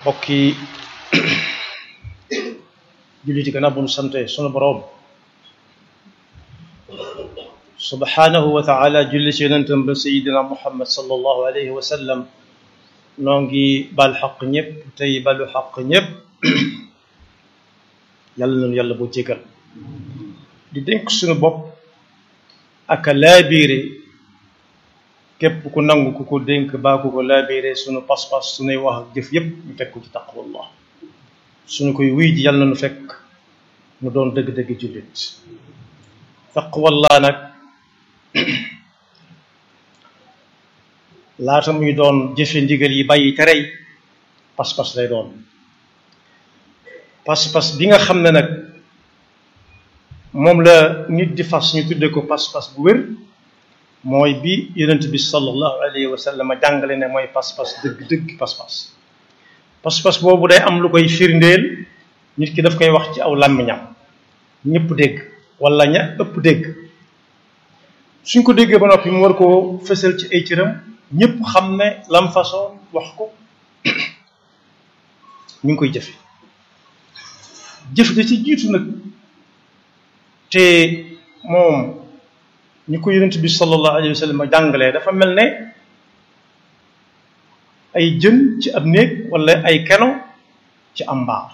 mbokki julliti gannaaw bu nu sante sunu boroom subhanahu wa taala julli ci yonentam ba sayidina muhammad sallallahu alayhi wa sallam noo ngi bal xaq ñëpp tey balu xaq ñëpp yàlla nañu yàlla boo jégal di dénk suñu bopp ak laabiire képp ku nangu ku ko dénk baa ku ko laabiire suñu pas-pas suñuy wax ak jëf yépp ñu teg ko ci taqwallah suñu koy wuy ji yàlla nañu fekk mu doon dëgg-dëgg jullit taqwallah nag laata muy doon jëfe ndigal yi bàyyi terey pas-pas lay doon pas-pas bi nga xam ne nag moom la nit di fas ñu tudde ko pas-pas bu wér mooy bi yonent bi sallallahu alayhi wa sallam jàngale ne mooy pas-pas dëgg-dëgg pas-pas pas-pas boobu day am lu koy firndeel nit ki daf koy wax ci aw làmmiñam ñëpp dégg wala ña ëpp dégg suñ ko déggee ba noppi mu war koo fësal ci ay cëram ñëpp xam ne lam façon wax ko ñu ngi koy jëfe jëf da ci jiitu nag te moom ñu ko yonent bi sallallahu alayhi wa sallam jàngalee dafa mel ne ay jën ci ab néeg wala ay keno ci am mbaar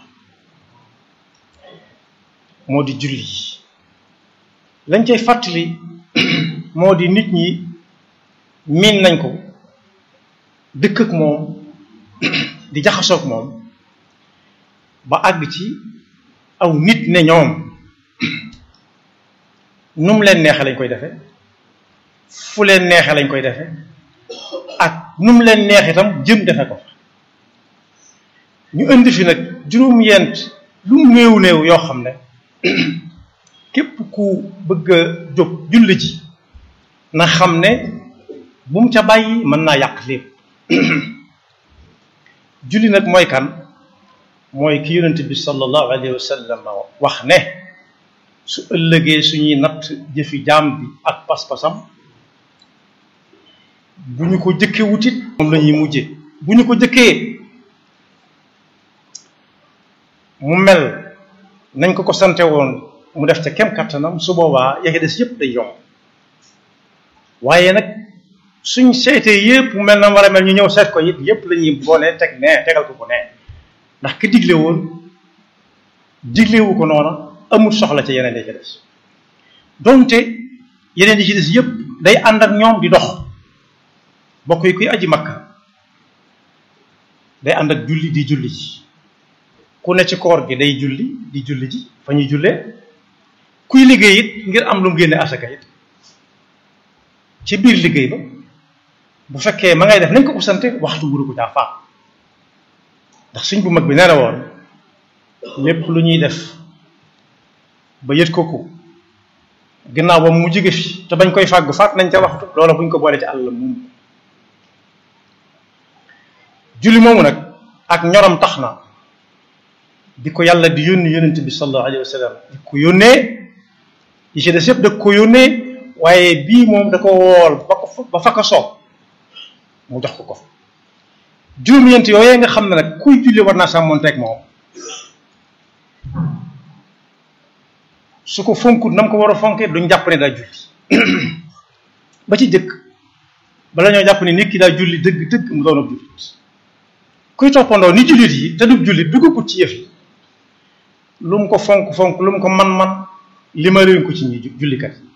moo di julli lañ cay fàttali moo di nit ñi miin nañ ko dëkk ak moom di jaxasoog moom ba àgg ci aw nit ne ñoom nu mu leen neexe lañ koy defe fu leen neexe lañ koy defe ak nu mu leen neexe itam jëm defe ko ñu indi fi nag juróom-yent lu néew néew yoo xam ne képp ku bëgg a jóg julli ji na xam ne bu mu ca bàyyi mën naa yàq lépp julli nag mooy kan mooy ki yonent bi sallallahu alayhi wa sallam wax ne su ëllëgee suñuy natt jëfi jaam bi ak pas-pasam bu ñu ko jëkkee wutit moom la ñuy mujje bu ñu ko jëkkee mu mel nañ ko ko sante woon mu def ca kem kattanam su boobaa yake des yépp day yomb waaye nag suñ seetee yépp mu mel na war a mel ñu ñëw seet ko it yépp la ñuy boole teg ne tegal ko ko ne ndax ki digle woon diglewu ko noona amul soxla ca yeneen yi ci des donte yeneen yi ci des yépp day ànd ak ñoom di dox bokk yi kuy aji makka day ànd ak julli di julli ji ku ne ci koor gi day julli di julli ji fa ñuy jullee kuy liggéey it ngir am lu mu génne asaka it ci biir liggéey ba bu fekkee ma ngay def nañ ko ko sante waxtu wuru ko caa faat ndax suñ bu mag bi nee na woon lépp lu ñuy def ba yët ko ko ginnaaw ba mu jóge fi te bañ koy fàggu faat nañ ca waxtu loola buñ ko boole ci àll moom julli moomu nag ak ñorom tax na di ko yàlla di yónni yónnent bi sallallahu alayhi wa sallam di ko yónnee yi ci des yëpp da ko yónnee waaye bii moom da ko wool ba ko ba fa ko soob mu jox ko ko juróom-ñeent yooyee nga xam ne nag kuy julli war naa sàmmonteeg moom su ko fonkut na mu ko war a fonkee duñ jàpp ne daa julli ba ci jëkk bala ñoo jàpp ne nit ki daa julli dëgg dëgg mu doon ab jullit kuy toppandoo ni jullit yi te du jullit duggagut ci yëf yi lu mu ko fonk fonk lu mu ko man-man li ma réew ko ci ñi jullikat yi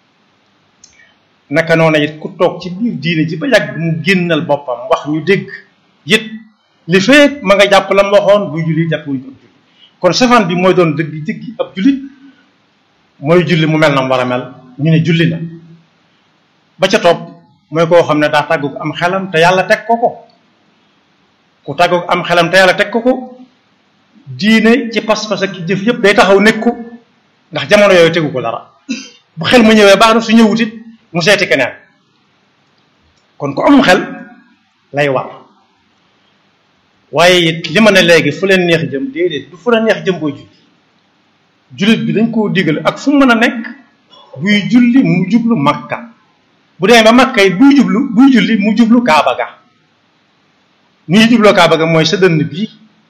naka noonu it ku toog ci biir diine ji ba yàgg mu génnal boppam wax ñu dégg it li fekk ma nga jàpp la mu waxoon buy julli jàpp wuñ ko ab julli kon safaan bi mooy doon dëgg dëgg ab jullit mooy julli mu mel na mu war a mel ñu ne julli na ba ca topp mooy koo xam ne daa tàggu am xelam te yàlla teg ko ko ku tàggu am xelam te yàlla teg ko ko diine ci pas-pas ak jëf yëpp day taxaw nekk ko ndax jamono yooyu tegu ko dara bu xel mu ñëwee baax na su ñëwut it mu seeti keneen kon ku am xel lay war waaye it li ma ne léegi fu leen neex jëm déedéet du fu la neex jëm booy julli jullit bi dañ koo digal ak fu mu mën a nekk buy julli mu jublu makka bu demee ba makka yi buy jublu buy julli mu jublu kaaba ga ni ñu jubloo kaaba ga mooy sa dënn bii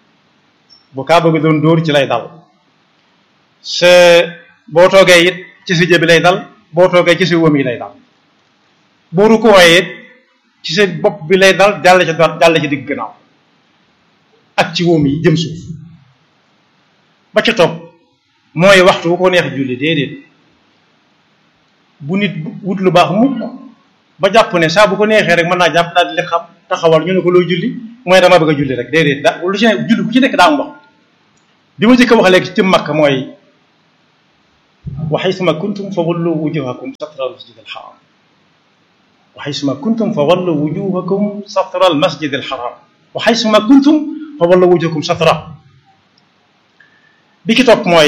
bu kaaba gi doon dóor ci lay dal sa boo toogee it ci sa jëbi lay dal boo toogee ci sa wëm yi lay dal boo rukkooyee it ci sa bopp bi lay dal jàll ci jàll ci digg gannaaw ak ci wóom yi jëm suuf ba ca topp mooy waxtu bu ko neex julli déedéet bu nit wut lu baax mukk ba jàpp ne saa bu ko neexee rek mën naa jàpp daal di leen xam taxawal ñu ne ko loo julli mooy dama bëgg a julli rek déedéet da lu ci ne julli bu ci nekk daa am wax bi ma jëkk a wax léegi ci makka mooy wa xaysuma kuntum fa wallu wujuhakum satra al masjid al haram wa xaysuma kuntum fa wallu wujuhakum satra al masjid al haram wa xaysuma kuntum fa wallu wujuhakum satra bi ki topp mooy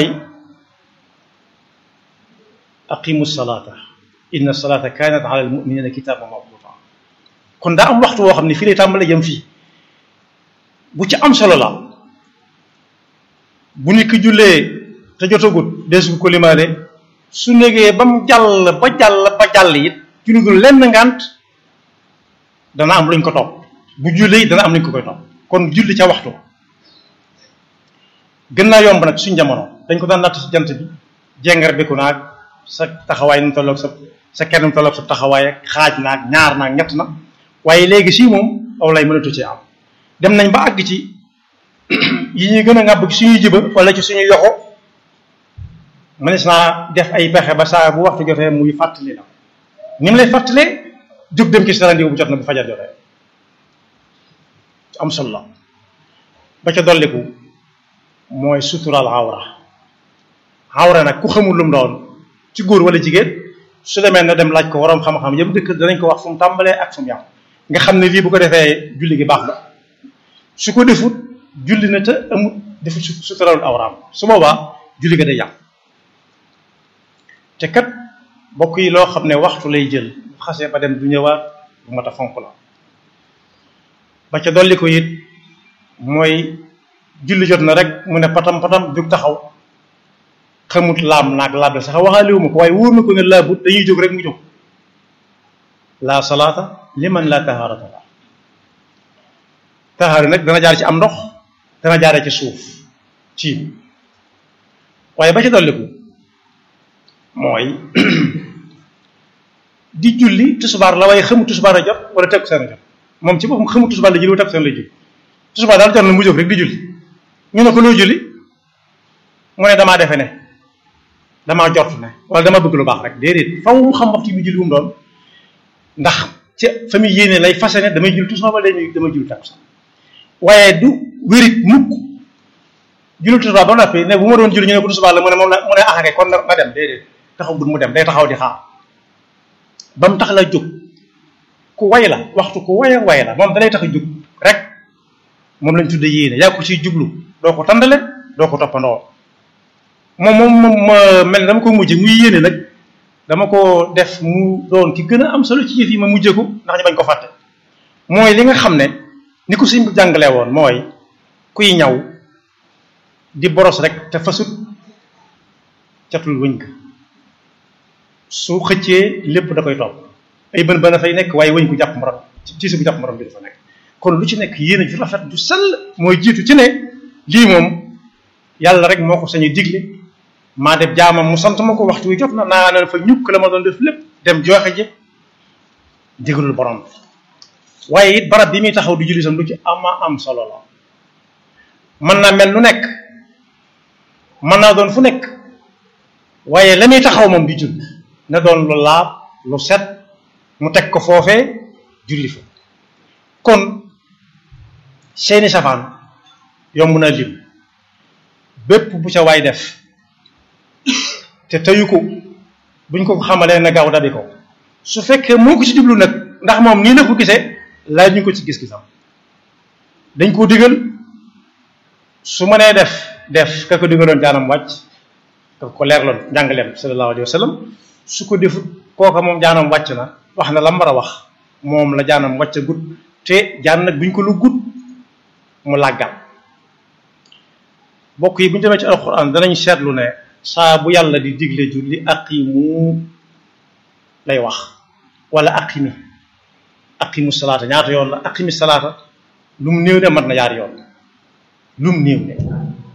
aqimu salata inna salata kanat ala al muminina kitaban mawquta kon daa am waxtu woo xam ne fii lay tàmbale jëm fii bu ci am solo la bu nit ki jullee te jotagut deesu ko limaale su négee ba mu jàll ba jàll ba jàll it ci lu dul lenn ngant dana am luñ ko topp bu jullee dana am luñ ko koy topp kon julli ca waxtu gën naa yomb nag suñ jamono dañ ko daan natt ci jant bi jengar bi ku naag sa taxawaay nu mu tolloog sa sa kenn nu mu tolloog sa taxawaay ak xaaj naag ñaar naag ñett na waaye léegi sii moom aw lay mënatu ci am dem nañ ba àgg ci yi ñuy gën a ŋàbb ci suñuy jiba wala ci suñuy yoxo mënees naa def ay pexe ba saa bu waxtu jotee muy fàttali la ni mu lay fàttalee jóg dem ci sarandiw bu jot na bu fajar jotee am solo la ba ca dolliku mooy suturaal awra awra nag ku xamul lu mu doon ci góor wala jigéen su demee na dem laaj ko waroom xam-xam yëpp dëkk danañ ko wax fu mu tàmbalee ak fu mu yàqu nga xam ne lii bu ko defee julli gi baax na su ko defut julli na te amut defut suturaalul awraam su boobaa julli ga day yàqu te kat bokk yi loo xam ne waxtu lay jël bu xasee ba dem du ñëwaat bu mat a fonk la ba ca dolli ko it mooy julli jot na rek mu ne patam patam jóg taxaw xamut laam naag laab la sax waxaaliwu ma ko waaye wóor na ko ne laabut dañuy jóg rek mu jóg la salaata liman la taharata la tahaara nag dana jaar ci am ndox dana jaare ci suuf ciim waaye ba ca dolliku mooy di julli tusubaar la waaye xamu tusubaar a jot wala tegu seen a jot moom ci boppam xamu tusubaar la julli wala tegu seen lay julli tusubaar daal jot na mu jóg rek di julli ñu ne ko loo julli mu ne damaa defe ne damaa jort ne wala dama bëgg lu baax rek déedéet faw mu xam waxtu bi julli wu mu doon ndax ca fa muy yéene lay fase ne damay julli tusubaar wala damay julli tegu seen waaye du wérit mukk julli tusubaar ba noppi ne bu ma doon julli ñu ne ko tusubaar la mu ne moom la mu ne axake kon na dem déedéet taxaw bu mu dem day taxaw di xaar ba mu tax la jóg ku way la waxtu ku way way la moom dalay tax a jóg rek moom lañ tudde yéene yaa ko ciy jublu doo ko tàndale doo ko toppandoo moom moom moom ma mel ne dama ko mujje muy yéene nag dama ko def mu doon ki gën a am solo ci yëf yi ma mujje ko ndax ñu bañ ko fàtte mooy li nga xam ne ni ko suñ jàngalee woon mooy kuy ñaw di boros rek te fasut catul wëñ ka su xëccee lépp da koy topp ay bën bën a fay nekk waaye wëñ ko jàpp morom ci bu jàpp morom bi dafa nekk kon lu ci nekk yéen a ju rafet ju sell mooy jiitu ci ne lii moom yàlla rek moo ko sañu digle maa def jaamam mu sant ma ko waxtu wi jot na naa ne fa ñukk la ma doon def lépp dem joxe ji digalul borom waaye it barab bi muy taxaw di julli sam lu ci ama am solo la mën naa mel lu nekk mën naa doon fu nekk waaye la muy taxaw moom di julli na doon lu laab lu set mu teg ko foofee julli fa kon seeni safaan yomb na lim bépp bu ca waay def te teyu ko buñ ko xamalee na gaaw dabi ko su fekkee moo ko ci jublu nag ndax moom nii la ko gisee laaj ñu ko ci gis-gisam dañ koo digal su mënee def def ka ko digaloon jaanam wàcc ka ko leerloon njàngaleem sallallahu alayhi wa sallam su ko defut kooka moom jaanam wàcc na wax na la mu war a wax moom la jaanam wàcc gut te jaan nag buñ ko lu gut mu làggal bokk yi bu ñu demee ci alxuraan danañ seetlu ne saa bu yàlla di digle julli aqimu lay wax wala aqimi aqimu salaata ñaata yoon la aqimi salaata lu mu néew ne mat na yaari yoon lu mu néew ne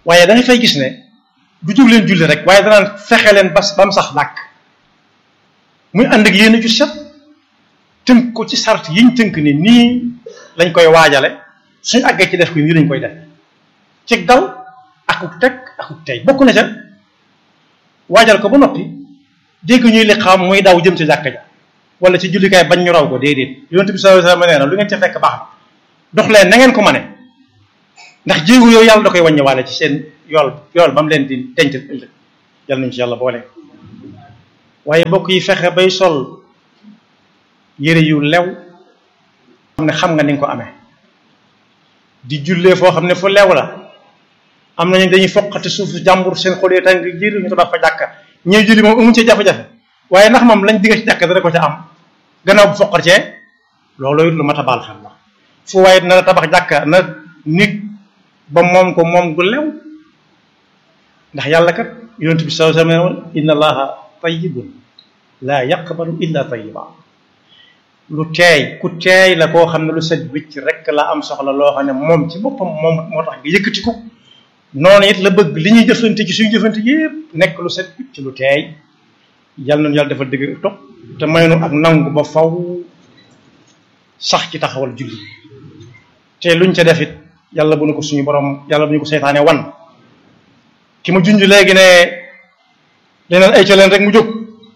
waaye da nga fay gis ne du jóg leen julli rek waaye danaan fexe leen bas ba mu sax dàkk muy ànd ak yéen ju set tënk ko ci sart yiñ tënk ni nii lañ koy waajale suñ àggee ci def ko nii lañ koy def ci dal akuk teg akuk tey bokk na ca waajal ko ba noppi dégg ñuy li xam muy daw jëm ci jàkka ja wala ci jullikaay bañ ñu raw ko déedéet yonent bi sallallahu alayhi wasallam nee na lu ngeen ca fekk baax na dox leen na ngeen ko mane ndax jéego yooyu yàlla da koy wàññiwaale ci seen yool yool ba mu leen di denc ëllëg yàlla nañu ci yàlla boole waaye bokk yi fexe bay sol yére yu lew xam ne xam nga ni nga ko amee di jullee foo xam ne fu lew la am nañu dañuy foqati suufu jàmbur seen xol yi tàng jër ñu tabax fa jàkka ñëw julli moom amuñ ci jafe-jafe waaye ndax moom lañ digga ci jàkka dara ko ca am gannaaw bu foqat cee loolu lu mat a baal xel la fu waaye na tabax jàkka na nit ba moom ko moom gu lew ndax yàlla kat yonent bi sallallahu alayhi wa sallam inna allaha tayyibun laa yaqbalu illa tayyiba lu teey ku teey la koo xam ne lu set wicc rek la am soxla loo xam ne moom ci boppam moom moo tax nga yëkkati ko noonu it la bëgg li ñuy jëflante ci suñu jëflante yépp nekk lu set wicc lu teey yàlla nañu yàlla dafa dëgg topp te may nu ak nangu ba faw sax ci taxawal julli te luñ ca def it yàlla bu nu ko suñu borom yàlla bu ñu ko seytaane wan ki ma junj léegi ne leneen ay ca leen rek mu jóg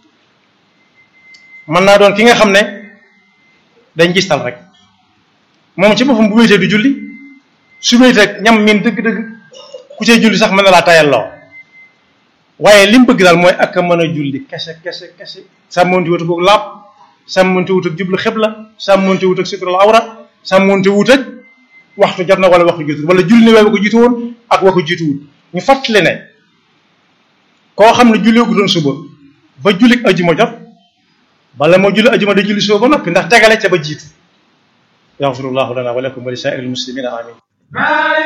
mën naa doon ki nga xam ne dañ gistal rek moom ci boppam bu wéetee du julli su wéetee ñam miin dëgg-dëgg ku cay julli sax mën na laa tayal loo waaye li mu bëgg daal mooy ak a mën a julli kese kese kese sàmmonti wut ak laab sàmmonti wut ak jublu xibla sàmmonti wut ak sutural awra sàmmonti wut ak waxtu jot na wala waxtu jiitu wala julli ne wa ko jiitu woon ak wa ko jiitu wut ñu fàttali ne koo xam ne julli gu doon suba ba julli ajuma jot bala moo julli ajuma da julli suba ba noppi ndax tegale ca ba jiitu yaxfirullahu lana wa lakum wa li saa'iril muslimina amin